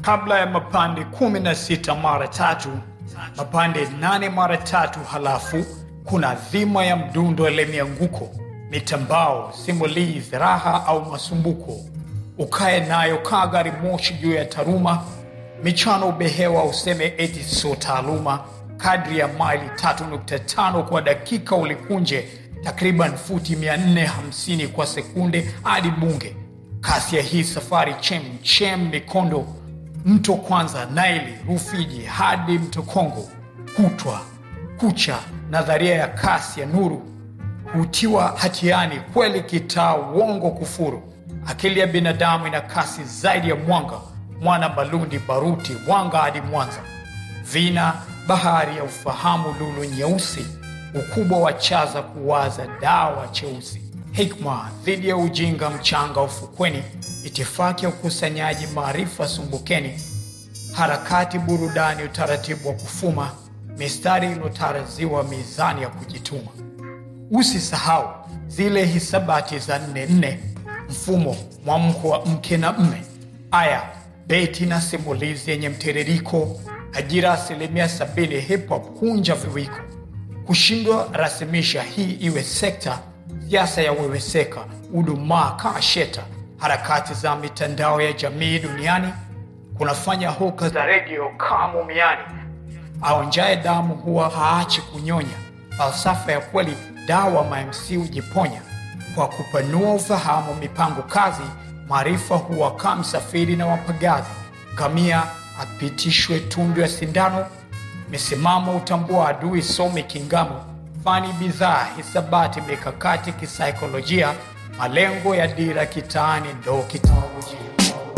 kabla ya mapande 16 mara tatu, mapande 8 mara tatu, halafu kuna dhima ya mdundo ile mianguko, mitambao, simulizi, raha au masumbuko. Ukae nayo kaa gari moshi juu ya taruma, michano ubehewa, useme eti sio taaluma. Kadri ya maili 3.5 kwa dakika ulikunje takriban futi 450 kwa sekunde hadi Bunge. Kasi ya hii safari chem chem, mikondo, mto kwanza, Naili, Rufiji hadi mto Kongo, kutwa kucha, nadharia ya kasi ya nuru hutiwa hatiani kweli, kitaa uongo, kufuru. Akili ya binadamu ina kasi zaidi ya mwanga, mwana Balundi, baruti, Mwanga hadi Mwanza, vina bahari ya ufahamu, lulu nyeusi, ukubwa wa chaza kuwaza, dawa cheusi, hikma dhidi ya ujinga, mchanga ufukweni, itifaki ya ukusanyaji maarifa sumbukeni, harakati, burudani, utaratibu wa kufuma, mistari iliyotaraziwa, mizani ya kujituma. Usisahau zile hisabati za nne nne, mfumo mwamko wa mke na mme, aya beti na simulizi yenye mtiririko, ajira asilimia sabini, hip hop kunja viwiko, kushindwa rasimisha hii iwe sekta, siasa ya weweseka, udumaa kaa sheta, harakati za mitandao ya jamii duniani kunafanya hoka za redio kaa mumiani, aonjaye damu huwa haachi kunyonya, falsafa ya kweli dawa mamc hujiponya kwa kupanua ufahamu, mipango kazi, maarifa huwa kaa msafiri na wapagazi, ngamia apitishwe tundu ya sindano, misimamo utambua adui, some kingamo, fani bidhaa, hisabati, mikakati, kisaikolojia, malengo ya dira kitaani ndo kiteknolojia.